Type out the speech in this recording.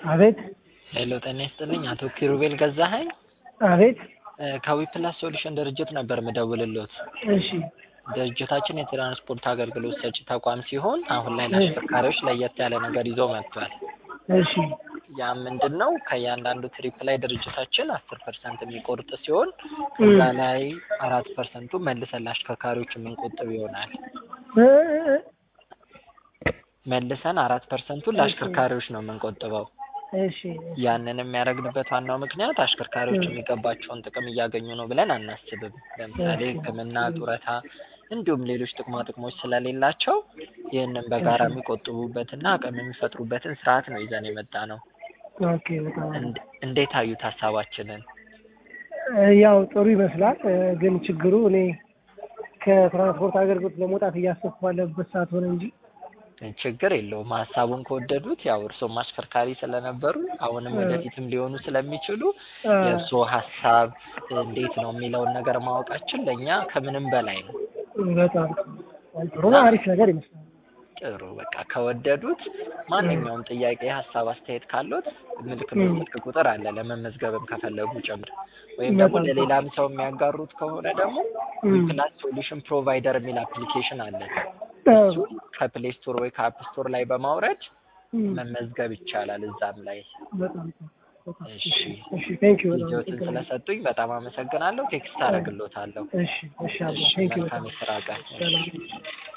አቤት ሄሎ ጤና ይስጥልኝ አቶ ኪሩቤል ገዛኸኝ አቤት ከዊፕላስ ሶሉሽን ድርጅት ነበር ምደውልሎት። እሺ ድርጅታችን የትራንስፖርት አገልግሎት ሰጪ ተቋም ሲሆን አሁን ላይ ለአሽከርካሪዎች ለየት ያለ ነገር ይዞ መጥቷል። እሺ ያ ምንድን ነው? ከእያንዳንዱ ትሪፕ ላይ ድርጅታችን አስር ፐርሰንት የሚቆርጥ ሲሆን ከዛ ላይ አራት ፐርሰንቱ መልሰን ለአሽከርካሪዎች የምንቆጥብ ይሆናል። እ መልሰን አራት ፐርሰንቱን ለአሽከርካሪዎች ነው የምንቆጥበው። እሺ ያንን የሚያደርግበት ዋናው ምክንያት አሽከርካሪዎች የሚገባቸውን ጥቅም እያገኙ ነው ብለን አናስብም። ለምሳሌ ሕክምና፣ ጡረታ እንዲሁም ሌሎች ጥቅማ ጥቅሞች ስለሌላቸው ይህንን በጋራ የሚቆጥቡበትና አቅም የሚፈጥሩበትን ስርዓት ነው ይዘን የመጣ ነው። ኦኬ በጣም አሪፍ። እንድ- እንዴት አዩት ሀሳባችንን? እ ያው ጥሩ ይመስላል እ ግን ችግሩ እኔ ከትራንስፖርት አገልግሎት ለመውጣት እያሰብኩ ባለበት ሰዓት ሆነ እንጂ ችግር የለውም። ሀሳቡን ከወደዱት ያው እርስዎም አሽከርካሪ ስለነበሩ አሁንም ወደፊትም ሊሆኑ ስለሚችሉ እ የእርስዎ ሀሳብ እንዴት ነው የሚለውን ነገር ማወቃችን ለእኛ ከምንም በላይ ነው። በጣም ጥሩ ነው። አሪፍ ነገር ይመስላል። ጥሩ በቃ ከወደዱት ማንኛውም ጥያቄ፣ ሀሳብ፣ አስተያየት ካሉት ምልክት ስልክ ቁጥር አለ ለመመዝገብም ከፈለጉ ጭምር ወይም ደግሞ በጣም ለሌላም ሰው የሚያጋሩት ከሆነ ደግሞ ዊፕላስ ሶሉሽን ፕሮቫይደር የሚል አፕሊኬሽን አለ። እሱ ከፕሌይ ስቶር ወይ ከአፕ ስቶር ላይ በማውረድ መመዝገብ ይቻላል። እዛም ላይ በጣም ጥሩ። በጣም እሺ እሺ ቴንክ ዩ በጣም ጊዜዎትን አመሰግናለሁ። ስለሰጡኝ በጣም አመሰግናለሁ። ቴክስት አደርግሎታለሁ። እሺ እሺ አባ እሺ ቴንክ ዩ መልካም በጣም የስራ ቀን። ሰላም